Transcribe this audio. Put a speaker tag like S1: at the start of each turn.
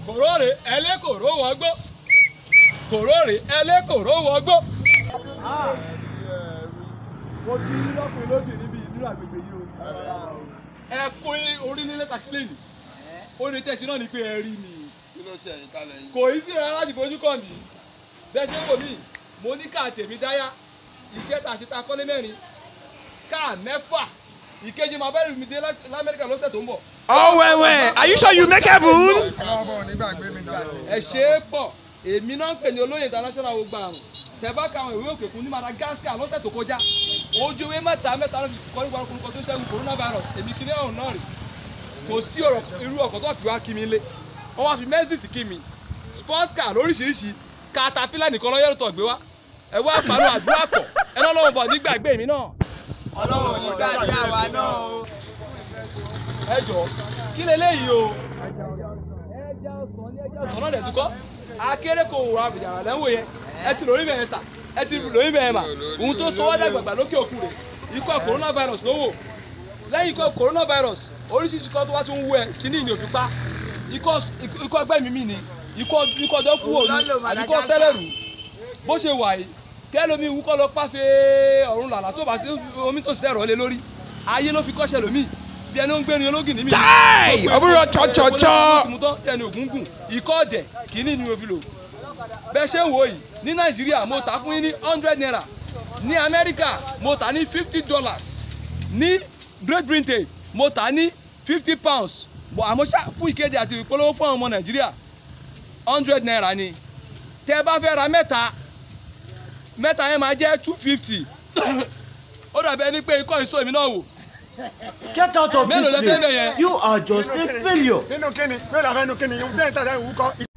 S1: kòróòrè ẹlẹ́kòró wọgbó kòróòrè ẹlẹ́kòró wọgbó. mo ti rí lọ́kùnrin lójú níbi ìdúrà àgbègbè yìí o. ẹ kún orí nílé tàṣílẹ̀ ni ó ní tẹ̀sí náà ni pé ẹ rí mi
S2: kí ló ṣe ẹ̀yìn kalẹ̀ yìí.
S1: kò í sí rárá láti fojú kàn mí bẹ́ẹ̀ ṣe ń wò mí mo ní káà tèmi dáyà iṣẹ́ tá a ṣe ta kọ́lé mẹ́rin káà mẹ́fà ìkejì máa bẹ́ẹ̀ mi dé lá- lamẹ́ríkà lọ́sẹ̀ tó ń bọ̀.
S3: Oh, wait, wait. Are you sure you make heaven?
S2: káàbọ̀ nígbàgbé mi dára.
S1: ẹ ṣe é pọ̀ èmi náà ń pè ní olóyè international gbogbo àrùn tẹ̀bá ka àwọn ìwé òkè kún ní madagascar lọ́sẹ̀ tó kọjá ojú ìwé mẹ́ta mẹ́ta ló fi kọ́ nípa orúkọ tó ṣẹ́gun coronavirus èmi kí ní ọ̀hún náà rè kò sí ọ̀rọ̀ irú ọkọ̀ tó fi wá kí mi lé wọ́n wá fi mercedes kí mi sports car lóríṣiríṣi caterpillar nìkan lọ́yẹ̀rọ̀ tó gbé wá ẹ wá pàrọ̀ àdúrà pọ̀ ẹ náà lọ́wọ́ bọ̀ nígbàgbé mi náà
S4: ọlọ́run ní gbàdúrà wa náà o.
S1: ẹ jọ kí leléyìí o ẹja ọsàn ní ẹja ọsàn náà dẹ̀ tún kọ́ akéré kò wúra àbùjá lẹ́wọ̀ yẹn ẹ ti lórí bẹ̀rẹ̀ sà ẹ ti lórí bẹ̀rẹ̀ mà ohun tó sọ wá dàgbàgbà lókè òkun rẹ̀ ikọ̀ coronavirus ló wò lẹ́yìn ikọ̀ coronavirus oríṣiríṣi ikọ̀ tó wá tún wú ẹ kíní ìní òfin pa ikọ̀ ikọ̀ ẹgbẹ́ mi mi ni ikọ̀ ikọ̀ dọ́kú òní àbíkọ̀ sẹ́lẹ̀rù bó ṣe wà yìí kẹ́lómi wúkọ́ lọ pàfẹ́ ọ̀run làlà tó bá sí omi tó sì tẹ̀rọ̀ lé lórí ayé ló fi kọ́ṣẹ́ lómi bí ẹni ó ń gbérin ológin ní mi.
S3: Chai! Ọbúrò chọ́chọ́chọ́.
S1: mo tán ẹni ògún gùn ikọ́ ọ̀dẹ̀ kìíní ni mo fi lò. bẹ́ẹ̀ ṣe ń wò yìí ní nàìjíríà mo tà fún yín ní hundred naira ní amẹ́ríkà mo tà ní fifty dollars ní great britain mo tà ní fifty pounds Bọ̀ àmọ́ ṣá fún ìkéde àti ìpolówó fún àwọn ọmọ nàìjíríà hundred naira ni tẹ́ bá fẹ́ ra mẹ́ta mẹ́ta yẹn máa jẹ́ two fifty ó dàbí ẹni pé ikọ́ ìsó èmi náà wò
S5: Get out of
S1: Mélòó lẹ
S5: this
S1: fẹ́ bẹ̀ yẹn?
S5: place. You are just a failure.
S4: nínú kíni mélòó àfẹnú kíni ìhun tẹ́yìn tàdá ìwúkọ́